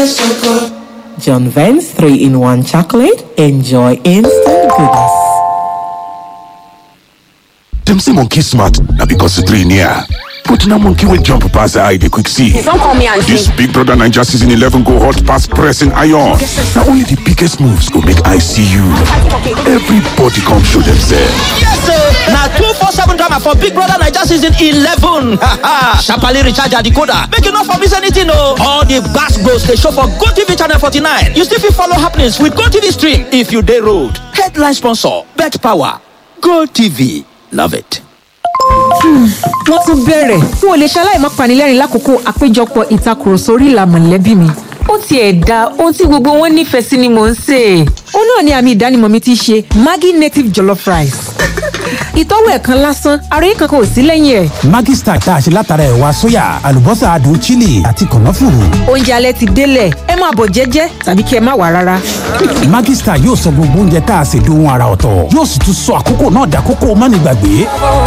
John Vance 3 in 1 chocolate. Enjoy instant goodness. Dem say monkey smart na because the three near. But na monkey wey jump pass the eye dey quick see. Don't call me auntie. This Big Brother Naija season 11 go hot pass pressing iron. Na only the biggest moves go make eye see you. Everybody come show themselves. Yes, sir. Now two four seven drama for Big Brother Niger season eleven. Sharply recharge your decoder. Make you not for miss anything, no. All the gas goes they show for Go TV channel forty nine. You still fit follow happenings with Go TV stream if you day road. Headline sponsor: Bet Power. Go TV. Love it. wọ́n tún bẹ̀rẹ̀ n ò lè ṣaláì má panilẹ́rìn lákòókò àpéjọpọ̀ ìtakùrọ̀sọ orí ìlà mọ̀lẹ́bí mi. ó tiẹ̀ da ohun tí gbogbo wọn nífẹ̀ẹ́ sí ni mò ń sè é. ó náà ni àmì ìdánimọ̀ mi ti ṣe maggi native jollof rice. ìtọ́wò ẹ̀kan lásán àròyé kankan ò sí lẹ́yìn ẹ̀. Maggi Star tá a ṣe látara ẹ̀wà sóyà àlùbọ́sà adùn chili àti kànáfùrù. oúnjẹ alẹ́ ti délẹ̀ ẹ máa bọ̀ jẹ́jẹ́ tàbí kí ẹ má wà rárá. Maggi Star yóò sọ gbogbo oúnjẹ tá a ṣe dohun ara ọ̀tọ̀ yóò sì tún sọ àkókò náà dàkókò mánigbàgbé.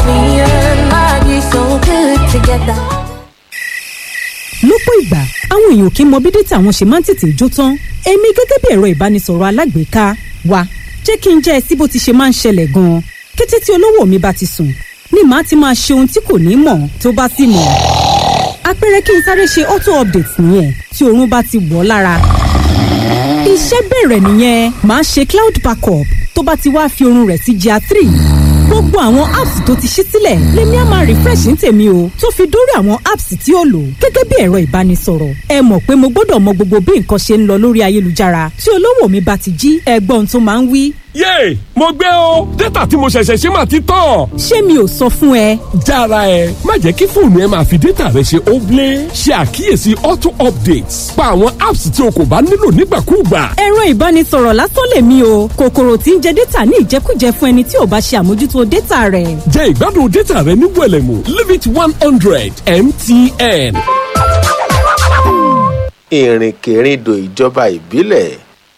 lọ́pọ̀ ìgbà àwọn èèyàn kì í mọ bí dátà wọn ṣe máa ń tètè jó tán èmi gẹ́gẹ́ bí ẹ̀rọ ìbánisọ̀rọ̀ alágbèéká wa jẹ́ kí n jẹ́ ẹ sí bó ti ṣe máa ń ṣẹlẹ̀ gan-an kété tí olówó mi bá ti sùn ni màá ti máa ṣe ohun tí kò ní mọ̀ tó bá sì mọ̀ àpẹẹrẹ kí n sáré ṣe auto update nìyẹn tí oorun bá ti wọ̀ ọ́ lára iṣẹ́ bẹ̀rẹ̀ nìyẹn màá ṣe cloud backup tó bá ti wá fi oorun rẹ̀ sí gr three gbogbo àwọn apps tó ti ṣí sílẹ̀ lèmi á máa refresh ní tèmi o tó fi dórí àwọn apps tí ó lò gẹ́gẹ́ bí ẹ̀rọ ìbánisọ̀rọ̀ ẹ mọ̀ pé mo gbọ́dọ̀ mọ gbogbo bí nǹkan ṣe ń lọ lórí ayélujára tí olówó mi bá ti jí ẹgbọ́n tó máa ń wí. yéè mo gbé o dátà tí mo ṣẹ̀ṣẹ̀ ṣe máa ti tán. ṣé mi ò sọ fún ẹ. jára ẹ má jẹ́ kí fóònù ẹ máa fi dátà rẹ ṣe óblé ṣe àkíyèsí auto updates pa àwọn apps tí o kò bá nílò nígbàkúùgbà. ẹ̀rọ ìbánisọ̀rọ̀ lásán lèmi o kòkòrò tí ń jẹ dátà ní ìjẹkújẹ fún ẹni tí ò bá ṣe àmójútó dátà rẹ̀. jẹ́ ìgbádùn dátà rẹ ní wẹ̀lẹ̀mú limit one hundred mtn. ìrìnkèrindò ìjọba ìbílẹ̀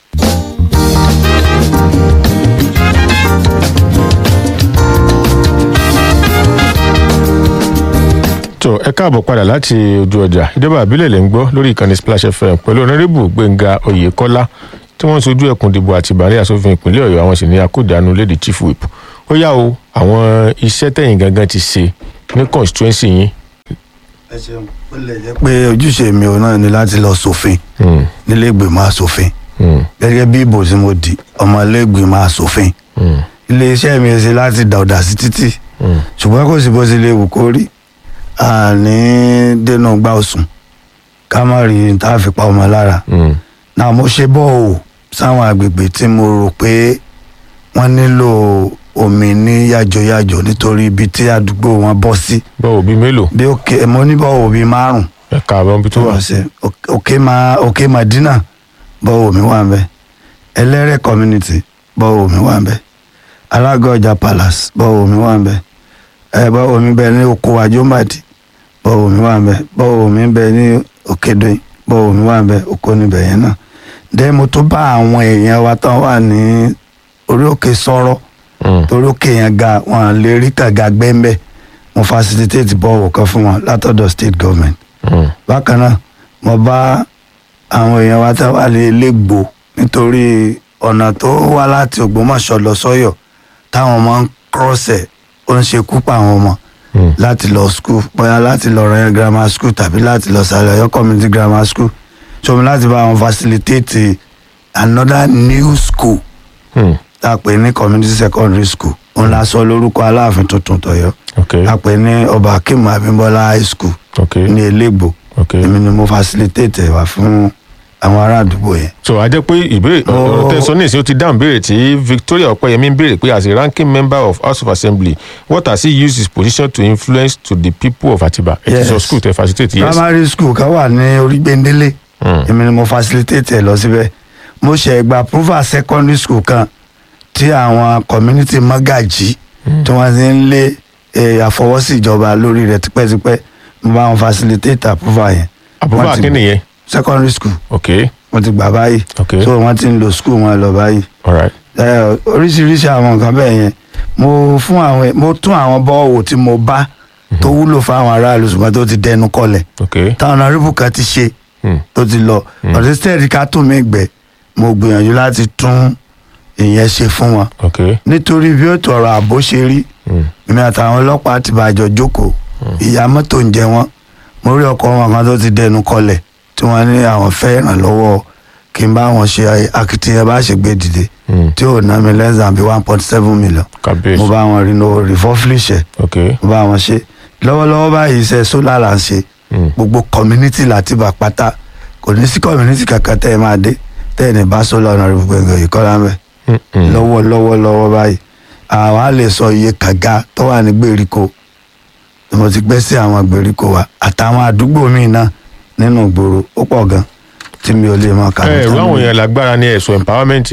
tó ẹ káàbọ̀ padà láti ojú ọjà ìjọba àbílẹ̀ lè ń gbọ́ lórí ìkànnì splash fm pẹ̀lú ọ̀nàrẹ́bù gbẹ̀ngà oyèkọ́lá tí wọ́n ń sojú ẹkùn ìdìbò àtìbàrí asòfin ìpínlẹ̀ ọ̀yọ́ àwọn sì ní akódàánu lédi chief whip ó yá o àwọn iṣẹ́ tẹ̀yìn gangan ti ṣe ní constituency yín. ẹ ṣeun ó lè jẹ́ pé ojúṣe mi ò náà ni láti lọ sófin nílé ìgbìmọ̀ asòfin gẹ́gẹ́ bí ìbò tí mo di ọmọ ilé ìgbìmọ̀ asòfin ilé iṣẹ́ mi ṣe láti dàọ̀dà sí títì ṣùgbọ́n kò sí bó ṣe lè wù kó rí àní dènà gbà òsùn ká má rí n tá a fi pa ọmọ lára náà mo ṣe bọ́ọ̀ sáwọn àgbègbè tí mo rò pé wọ́n nílò omi ní yàjòyàjò nítorí ibi tí àdúgbò wọn bọ́ sí. bọ́ọ̀ bíi mélòó. bí òkè mo ní bọ́ọ̀ bíi márùn. ẹ̀ka àwọn ibi tó wà. òkè ma òkè madina bọ́ọ̀ mi wà ń bẹ̀ ẹlẹ́rẹ̀ community bọ́ọ̀ mi wà ń bẹ̀ alágọ̀ọ́jà palace bọ́ọ̀ mi wà ń bẹ̀ ẹ bọ́ọ̀ mi bẹ̀ ní oko àjọmbàdì bọ́ọ̀ mi wà ń bẹ̀ bọ́ọ̀ mi bẹ̀ ní òkèdè bọ́ọ̀ mi wà ń bẹ̀ oko níbẹ̀ yẹn náà dẹ́ mo tó bá àwọn èèyàn wa tán wà ní orí òkè sọ̀rọ̀ torí òkè yẹn ga wọn lè rí kàga gbẹ́ńbẹ́ mo facilitate bọ́ọ̀wù kan fún wọn látọ̀dọ̀ state government bákan náà mo bá àwọn èèyàn wa tán wà ní ilégbò nítorí ọ̀nà tó wá láti ògbómọ̀ṣọ́ lọ sọ́yọ̀ táwọn ọmọ ń kọ́sẹ̀ ó ń ṣekú pa àwọn ọmọ láti lọ school bóyá láti lọ rẹ grammar school tàbí láti lọ sàlẹ̀ ọ̀yọ́ community grammar school ṣọmi láti bá wọn facilitate another new school tá a pè ní community secondary school òun la sọ lórúkọ aláàfin tuntun tọ̀yọ́ a pè ní ọba akim abimbola high school ní elégbò èmi ni mo facilitate ẹ̀ wá fún àwọn ará àdúgbò yẹn. so a jẹ́ pé ìbéèrè ọ̀rọ̀ tẹ́ sọ ní ìsìn ó ti dáhùn béèrè tí victoria ọ̀pẹ́yẹmí ń béèrè pé as a ranking member of house of assembly what has he used his position to influence to the people of atiba ẹ ti sọ school tẹ facilitate yes. primary school kan wà ní orígbéndélé èmi ni mo facilitate ẹ lọ síbẹ̀ mo ṣe gba approval secondary school kan tí àwọn community magají tí wọ́n ti ń lé àfọwọ́sí ìjọba lórí rẹ̀ tipẹ́tipẹ́ mo bá wọn facilitate approval yẹn. approval kí nìyẹn secondary school. ok wọ́n ti gbà báyìí. ok so wọ́n ti ń lo school wọn lọ báyìí. alright. ẹ oríṣiríṣi àwọn nǹkan bẹ́ẹ̀ yẹn mo fún àwọn mo tún àwọn bọ́ọ̀wò tí mo bá tó wúlò fún àwọn aráàlú ṣùgbọ́n tó ti dẹnu kọlẹ̀. ok táwọn ọ̀nàrìbù kan ti ṣe tó ti lọ ọ̀dẹ́ steady ká tún mi gbẹ mo gbìyànjú láti tún ìyẹn ṣe fún wọn ok nítorí bí ó tọrọ ààbò ṣe rí èmi àtàwọn ọlọ́pàá ti bàjọ́ jókòó ìyá mọ́tò ń jẹ wọ́n mo rí ọkọ̀ wọn kan tó ti dẹnu kọlẹ̀ tí wọ́n ní àwọn fẹ́ ìrànlọ́wọ́ kí n bá wọn ṣe akitiyan bá ṣe gbé dìde tí ò ná mi less than bí one point seven million kábíyèsí mo bá wọn rí no refurflish ẹ̀ ok mo bá wọn ṣe lọ́wọ́lọ́wọ́ báyìí iṣẹ́ solar là ń ṣe gbogbo community láti bà pátá kò ní sí community kankan tẹ́ ẹ máa dé tẹ́ ẹ ní bá solar ọ̀nà rẹ̀ gbogbo ẹ̀gàn ìkọ́lá mẹ́ lọ́wọ́ lọ́wọ́ lọ́wọ́ báyìí àwa lè sọ iye kàga tó wà ní gbèríko tí mo ti gbé sí àwọn gbèríko wa àtàwọn àdúgbò míì náà nínú ìgboro ó pọ̀ gan tí mi ò lè mọ kà ẹ ẹ̀rọ àwọn èèyàn lágbára ní ẹ̀sùn empowerment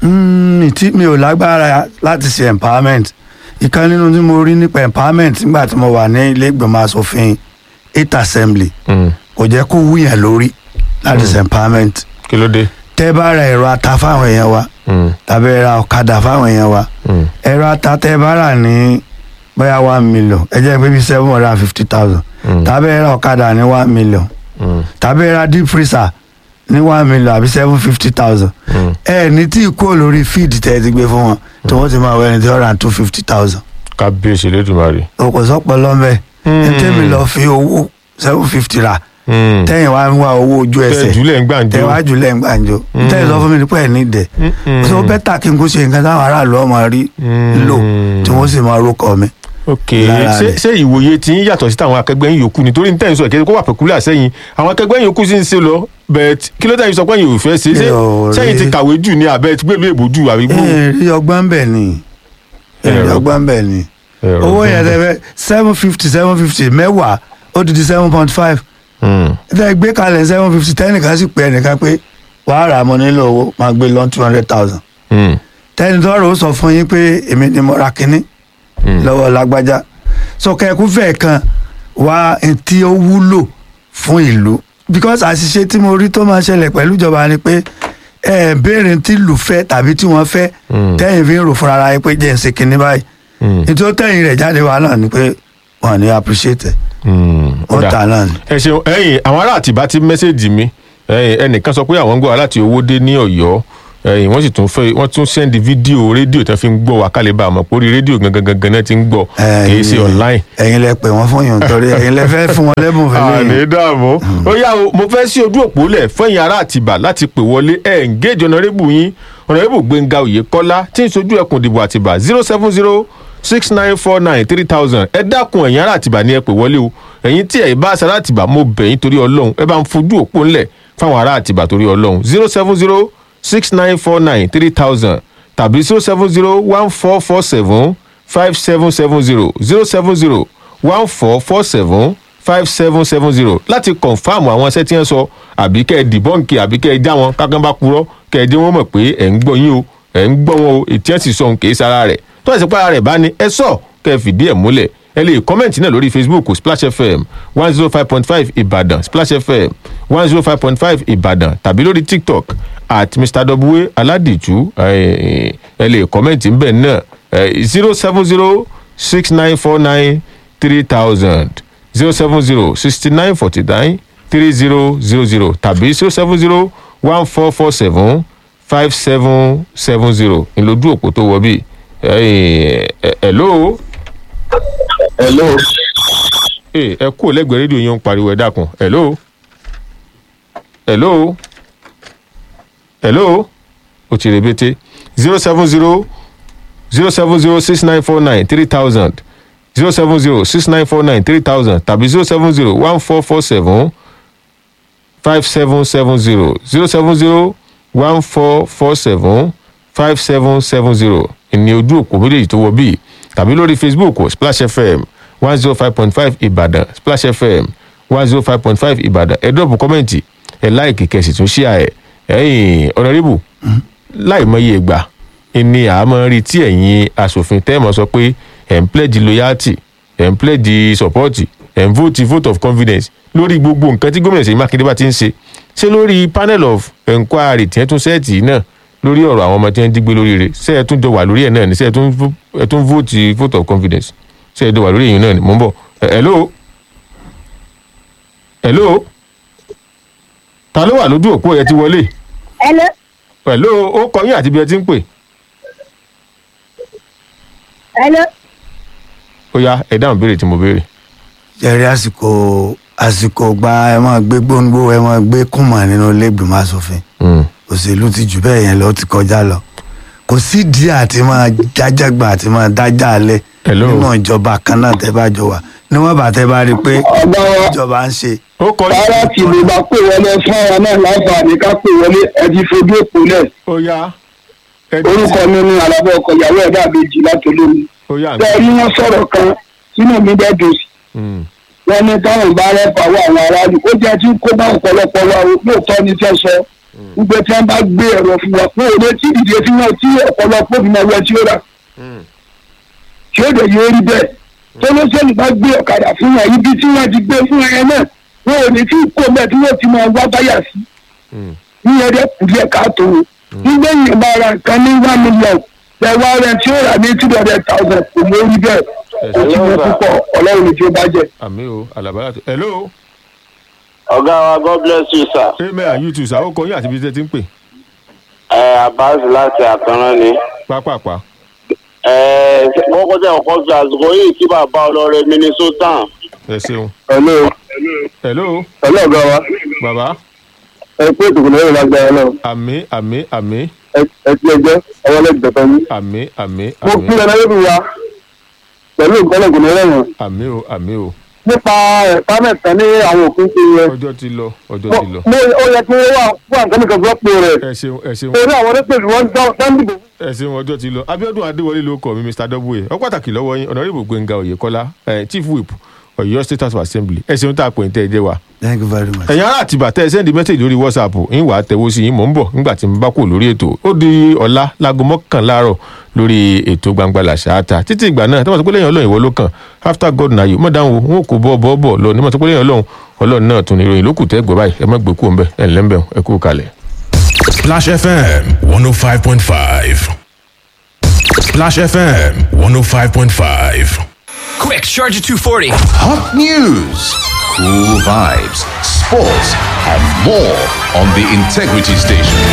Mm, tí mi ò lágbára láti ṣe empowerment ìkan nínú tí mo rí nípa empowerment nígbà tí mo wà ní ilé ìgbìmọ̀ asòfin eight assembly kò jẹ́ kó wúyàn lórí láti ṣe empowerment kí ló dé. tẹ́ bá ra ẹ̀rọ ata fáwọn èèyàn wa tàbí ẹ ra ọ̀kadà fáwọn èèyàn wa ẹ̀rọ ata tẹ́ bá rà ní bóyá one million ẹ jẹ́ pé bí seven hundred and fifty thousand tàbí ẹ ra ọ̀kadà ní one million tàbí ẹ ra deep freezer ní one million àbí seven fifty thousand ẹ ní tí kúrò lórí feed tẹ́ ẹ ti gbé fún wọn tí wọ́n ti máa wọ ẹni tí wọ́n ra two fifty thousand kábíyèsí lẹ́dùnmarè. òkò sọ́pọ̀ lọ́mẹ́ ẹ tẹ́mi lọ fi owó seven fifty rà tẹ́yìn wá ń wá owó ojú ẹsẹ̀ tẹ́ jùlẹ̀ ń gbàǹjo. tẹ́ wá jùlẹ̀ ń gbàǹjo tẹ́yìn sọ fún mi nípa ẹ̀ ní ìdẹ̀ so bẹ́tà kí n kó ṣe nǹkan táwọn aráàlú ọmọ rí lò tí wọ́n sì máa rókọ mi. ok lára ṣé rẹ̀. ṣé ìwòye tí ń yàtọ̀ sí tàwọn akẹgbẹ́ yín yòókù nítorí ní tẹ̀sán ìkẹ́kẹ́ kó wà pẹ̀kúlẹ̀ sẹ́yìn àwọn akẹgbẹ́ yín yòókù sì ń ṣe lọ bẹ́ẹ̀ kí ló tẹ̀yìn sọ pé yín ò fẹ́ ṣe ṣé Mi ò rí- sẹ́yìn ti kàwé jù ní abẹ́ ti gbèlú èbó jù àbí gbó. ẹ rí ọgbọ́n bẹ̀ ni ẹ rí Ẹ̀rọ- ọgbọ́n bẹ̀ ni ẹ̀rọ owó ọgbọ́n yẹn bẹ̀. tẹ fẹ́ seven fifty seven fifty mẹ́wàá ó ti di seven point five tẹ gbé kalẹ̀ seven fifty tẹ́nìkan sì pé ẹnìkan pé wàá rà mọ́ nílò owó máa gbé lọ́n two hundred thousand tẹ́ni tọ́rọ̀ ó sọ fún yín pé èmi ni mo ra kínní lọ́wọ́ lágbájá so kẹ́kún fẹ́ kan wá n tí ó wúlò fún ìlú because àṣìṣe tí mo rí tó máa ṣẹlẹ̀ pẹ̀lú ìjọba ni pé ẹ béèrè tí ìlú fẹ́ tàbí tí wọ́n fẹ́ tẹ́yìn fi ń rò fúnra ara yín pé jẹ́ ń ṣe kínní báyìí nítorí tẹ́yìn rẹ̀ jáde wá náà ni pé wọ́n ní appreciate ẹ̀ ó Ọ̀dà. tà náà ni. ẹ ṣeun ẹyìn àwọn ará àtìbá ti mẹ́sẹ̀gì mi ẹyìn ẹnìkan sọ pé àwọn ń gbọ́ wa láti owó dé ní ọ̀yọ́ ẹyìn wọ́n sì tún fẹ́ wọ́n tún sẹ́ndì fídíò rédíò tí wọ́n fi ń gbọ́ wa kálí bá a mọ̀ pé orí rédíò gangan gangan náà ti ń gbọ́ kì í ṣe online. ẹ̀yin lẹ pè wọ́n fún yòó nítorí ẹ̀yin lẹ fẹ́ fún wọn lẹ́bùn fún mi. àní dààmú ó yá o mo fẹ́ sí ojú òpó lẹ̀ fẹ́yìn ará àtìbà láti pè wọlé ẹ̀ ń géèjì ọ̀nàrẹ́bù yín ọ̀nàrẹ́bù gbẹ̀ngà òyekọ́lá tí ń sojú ẹkùn ìdìbò àtìbà zero seven zero six nine four nine three thousand ẹ dákun ẹ̀yin ará àtìbà ni ẹ pè wọlé o ẹ̀yin tí ẹ̀ bá aṣọ ará àtìbà mo bẹ̀ yín torí ọlọ́run ẹ bá ń fojú òpó ńlẹ̀ fáwọn ará àtìbà torí ọlọ́run zero seven zero six nine four nine three thousand tàbí zero seven zero one four four seven five seven seven zero zero seven zero one four four seven five seven seven zero láti kọ̀nfàmù àwọn iṣẹ́ tí wọ́n sọ àbí kẹ́ ẹ dìbọ́ǹkì àbí kẹ́ ẹ já wọn kákan bá purọ́ kẹ́ ẹ dé wọn mọ̀ pé ẹ̀ ń gbọ́ yín o ẹ̀ ń gbọ́ wọn o ètí ẹ̀ sì sọ òun kì í sara rẹ̀ tó ẹ̀ sì pa ara rẹ̀ bá ní ẹ sọ kẹ́ ẹ fìdí ẹ̀ múlẹ̀ ẹ lè kọ́mẹ̀ntì náà lórí facebook splash fm one zero five point five ìbàdàn splash fm one zero five point five ìbàdàn tàbí lórí tiktok at mr w aládìjú ẹ ẹ lè kọ́mẹ̀ntì ńbẹ̀ náà zero seven zero six nine four nine three thousand zero seven zero sixty nine forty nine three zero zero zero tàbí zero seven zero one four four seven five seven seven zero ìlójú òpó tó wọ bí. hello. hello. ẹ ẹ kú lẹ́gbẹ̀ẹ́ rédíò yẹn ń pariwo ẹ dákun hello. hello. hello. o ti rebete zero seven zero zero seven zero six nine four nine three thousand zero seven zero six nine four nine three thousand tàbí zero seven zero one four four seven five seven seven zero zero seven zero one four four seven five seven seven zero ìní ojú òpó méjèèjì tó wọ bíi tàbí lórí facebook splash fm one zero five point five ìbàdàn splash fm one zero five point five ìbàdàn ẹ dọ́ọ̀bù kọ́mẹ̀ntì ẹ láìkì kẹ̀sì tún ṣíà ẹ̀ ẹ̀yìn ọ̀nàrẹ́bù láì mọye ìgbà ni àmọ́ rí tí ẹ̀yin asòfin tẹ́ẹ̀mọ́ sọ pé ẹ̀ ń pledge loyalty ẹ̀ ń pledge support ẹ̀ ń vote vote of confidence lórí gbogbo nǹkan tí gómìnà Ṣèyí Mákindé bá ti ń ṣe ṣé lórí panel of enquiry tí ẹ tún sẹ́ẹ̀tì náà lórí ọ̀rọ̀ àwọn ọmọ tí wọ́n ń dígbé lórí rẹ̀ ṣé ẹ tún jọ wà lórí ẹ̀ náà ni ṣé ẹ tún vo- ẹ tún vote vote of confidence ṣé ẹ jọ wà lórí èyí náà ni mò ń bọ̀ Ẹ- hello hello ta ló wà lójú òpó ẹ ti wọlé Hello. pẹ̀lú ó kọ yín àti bí ẹ ti ń pè Hello. ó yá ẹ dáhùn béèrè tí mo béèrè. jẹ́rí àsìkò àsìkò gba ẹ máa gbé gbóngbó ẹ máa gbé kùmà nínú ilé ìgbìmọ̀ asòfin òṣèlú ti jù bẹ́ẹ̀ yẹn lọ ó ti kọjá lọ kò sí díẹ̀ àti máa jájàgbà àti máa dájà alẹ́ nínú ìjọba kan náà tẹ́ bá jọ wà níwọ̀n bá tẹ́ bá rí i pé ìjọba ń ṣe. ó kọ rárá tí lè bá pè wọlé fún ara náà láǹfààní ká pè wọlé ẹdí fojú òpó náà. ó yá. orúkọ mi ní alábọ̀ ọkọ̀ ìyàwó ẹ̀dá àbèjì látọlómi. ó yá. bẹ́ẹ̀ ni wọ́n sọ̀rọ̀ kan sínú mi bẹ́ẹ̀ dùn sí. wọ́n ní táwọn bá rẹ́pà wọ àwọn aráàlú ó jẹ́ tí kó bá ọ̀pọ̀lọpọ̀ wa lóòótọ́ ni fẹ́ sọ gbogbo tí wọ́n bá gbé ẹ̀rọ fún wa fún òde tí ìdíje tí wọ́n tí ọ̀pọ̀lọpọ̀ fi máa wẹ tí ó rà tí ó dẹ̀ yóò rí bẹ́ẹ̀ tó ló sẹ́ni bá gbé ọ̀kadà fún wọn ibi tí wọ́n ti gbé fún ẹ náà wọn ò ní tí kò mẹ́ẹ̀ tí wọ́n ti máa wá báyà sí níyẹn dẹ́ kù díẹ̀ káàtó nígbà yẹn bá ra nǹkan ní one million ẹ wá rẹ tí ó rà ní two hundred thousand kò mọ orí bẹ́ẹ̀ kò tí mo púpọ̀ ọlọ́run ní tí ó bá jẹ. àmì o alabara tó hello. ọ̀gá wa god bless you sir. amen and you too sir ó kọ yín àti bí ẹ ti ń pè. ẹ abbas láti àkànrán ni. pápápá. ẹ kọ́kọ́ tẹ̀ ọkọ̀ fi àsìkò yìí kí bàbá ọlọ́rẹ̀ minnesota. ẹ ṣeun. hello. hello. hello ọ̀gá wa. bàbá. ẹ pé ìdìbò lẹ́yìn lágbára náà. àmì àmì àmì. ẹ ti ẹjọ́ ọwọ́ lẹ́gbẹ̀ẹ́ tán yín. àmì àmì mo àmì. kí ẹ náà lórí wa pẹ̀lú ìgbọ́lọ̀gùn lẹ́yìn. àmì o àmì o. nípa ẹ̀ka mẹ́ta ní àwọn òfin ti yẹ. ọjọ́ ti lọ ọjọ́ ti lọ. mo ó yẹ kí wọ́n wà fún àǹkan kan fún ọ̀pọ̀ rẹ̀. ẹ ṣeun ẹ ṣeun. torí àwọn onípèsè wọn dán dìbò. ẹ ṣeun ọjọ́ ti lọ abiodun adéwọlé ló kọ mi mr w ọ pàtàkì lọ́wọ́ yín ọ̀nàrẹ́bù gbẹ̀ngà oyèkọ́lá eh, chief whip ọ̀yọ́ state house of assembly ẹ ṣeun tá a pè ń tẹ́ ẹ jẹ́ wa. thank you very much. ẹ̀yin ará àtibá tẹ́ ẹ sẹ́ndí mẹ́sẹ̀gì lórí whatsapp ń wà á tẹ̀wọ́ sí yín mò ń bọ̀ nígbà tí mo bá kú lórí ètò ó di ọ̀la láago mọ́kànlá àárọ̀ lórí ètò gbangba làṣáátà títí ìgbà náà tọ́wọ́n sọ pé lẹ́yìn ọlọ́run ìwọ ló kàn after god na you mọ̀ dáhùn wọn kò bọ́ bọ́ bọ̀ lọ ní mọ̀ sọ pé lẹ́yìn ọlọ́run ọlọ́run náà tún ní ìròyìn lókù tẹ́ gbọ́ báyìí ẹ má gbé kú ọ̀nbẹ ẹ̀ ńlẹ́ ńbẹ̀ ẹ kú kalẹ̀. Splash FM 105.5. Splash FM 105.5. Quick, Charger 240. Hot news, cool vibes, sports, and more on the Integrity Station.